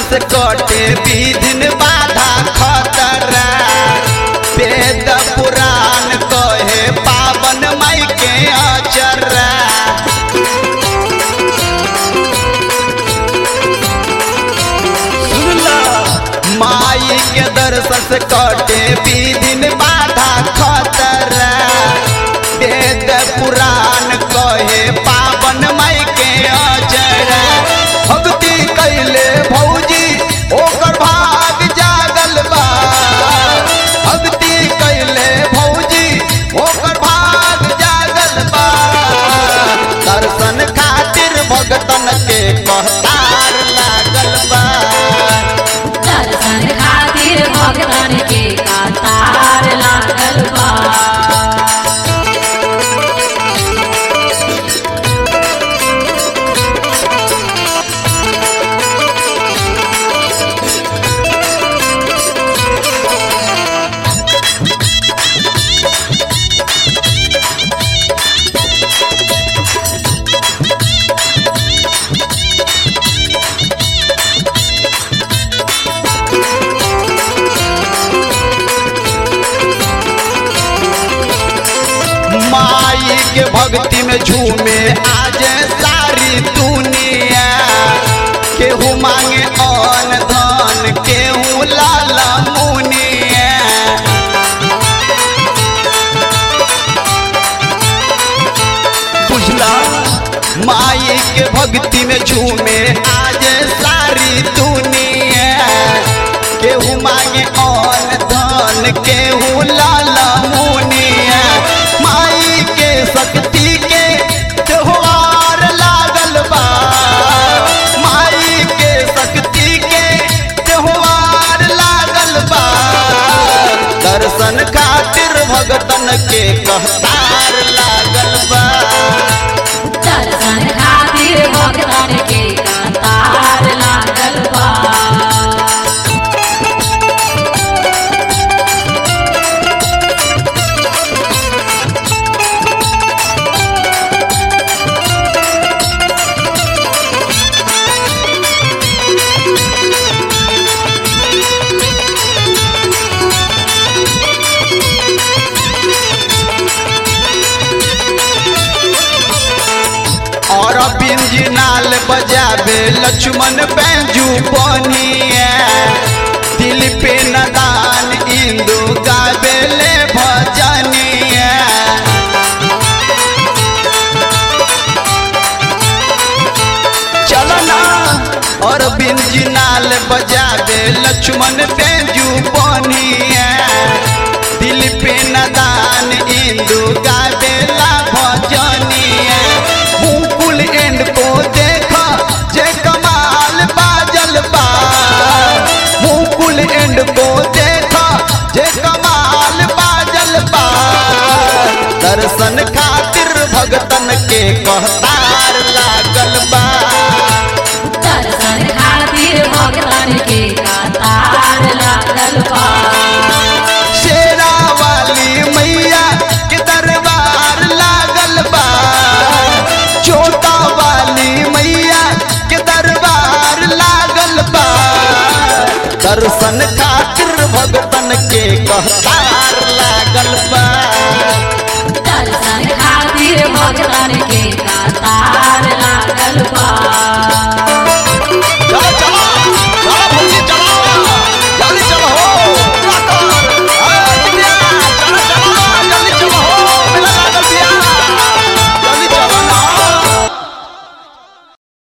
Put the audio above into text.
से कटे विधिन बाधा खतरा वेद पुराण कहे पावन माई के अचरा सुनला माई के दर्शन से कटे विधिन बाधा खतरा वेद पुराण कहे पावन माई के अजरा भक्ति कैले भौजी ओकर भाग जागल बा भक्ति कैले भौजी ओकर भाग जागल बा दर्शन खातिर भगतन के कहतार लागल बा दर्शन खातिर भगवान के कतार लागल बा माई के भक्ति में झूमे आज सारी दुनिया केहू मांगे अन धन केहू लाला मुनिया बुझला माई के भक्ति में झूमे आज सारी दुनिया केहू मांगे अन धन केहू लाला मुनिया माई के शक्ति के त्योहार लागल बा माई के शक्ति के त्योहार लागल बा दर्शन खातिर भगतन के कहतार लागल बा दर्शन खातिर भगवान के कतार लागल बा और बिंजी नाल बजावे लक्ष्मण बैंजू बनिए दिल पे नदान इंदु गावे ले भजनिए चलो ना और बिंजी नाल बजावे लक्ष्मण बैंजू बनिए दिल पे नदान इंदु गावे ला भजनिए मुकुल एंड को देखा जे कमाल बाजल बा मुकुल एंड को देखा जे कमाल बाजल बा दर्शन खातिर भगतन के कहतार लागल बा दर्शन खातिर भगवान के कतार लागल बा शेरा वाली मैया के दरबार लागल बा छोटा वाली मैया के दरबार लागल बा दर्शन खातिर भगतन के कहतार लागल बा दर्शन खातिर भगवान के कतार